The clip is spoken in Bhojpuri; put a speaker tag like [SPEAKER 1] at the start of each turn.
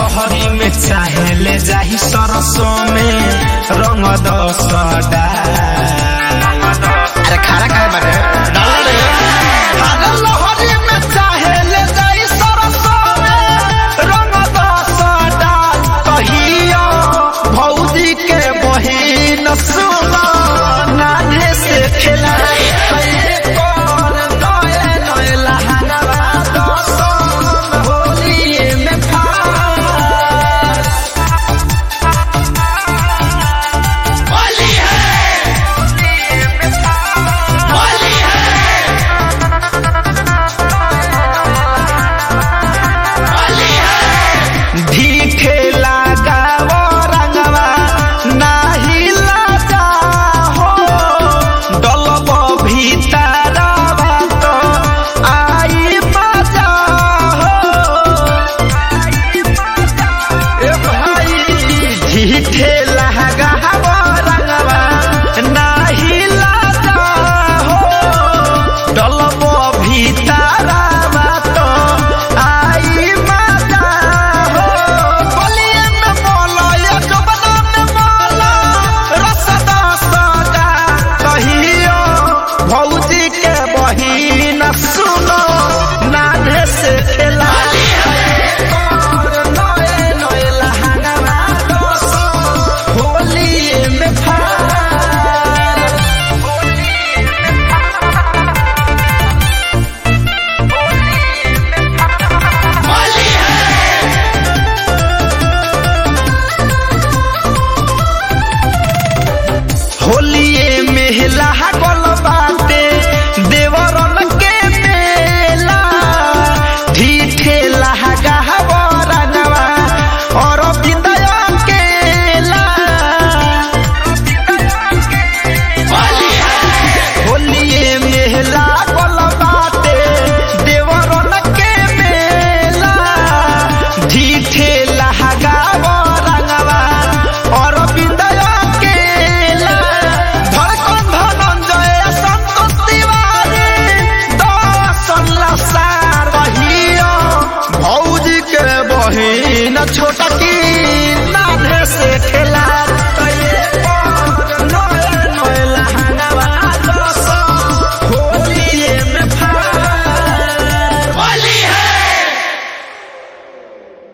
[SPEAKER 1] लहरी में चाहे ले जाही सरसों में रंग दसडा
[SPEAKER 2] अरे खाना खाए बाटे डाल रे
[SPEAKER 1] अरे लहरी में चाहे ले जाही सरसों में रंग दसडा कहियो भौजी के बहिन सुनो नाने से खिलाए कैसे कर नए नए लहंगवा दसन होली में फार
[SPEAKER 2] होली है होली है होली है
[SPEAKER 1] ढीठे लगाव रंगवा नाही लगा हो डलब भीतरवा तो आई मजा हो ए भाई ढीठे लगाव रंगवा नाही लगा हो डलब भीतरवा तो आई मजा हो बलिए में मोला या जबना में मोला रसदा सदा कहियो भौजी के बहिन सुनो नाने से खेला नए नए लहंगवा दोसो होली में फार
[SPEAKER 2] होली है
[SPEAKER 1] होलिए मेला गल बाटे देवरन के मेला ढीठे लहगा बरनवा और बिंदय केला
[SPEAKER 2] होली है
[SPEAKER 1] होलिए मेला गल बाटे देवरन के मेला ढीठे लहगा बरनवा और बिंदय केला धड़कन धनंजय संतोष तिवारी दर्शन लसार रहियो भौजी के बहिन छोट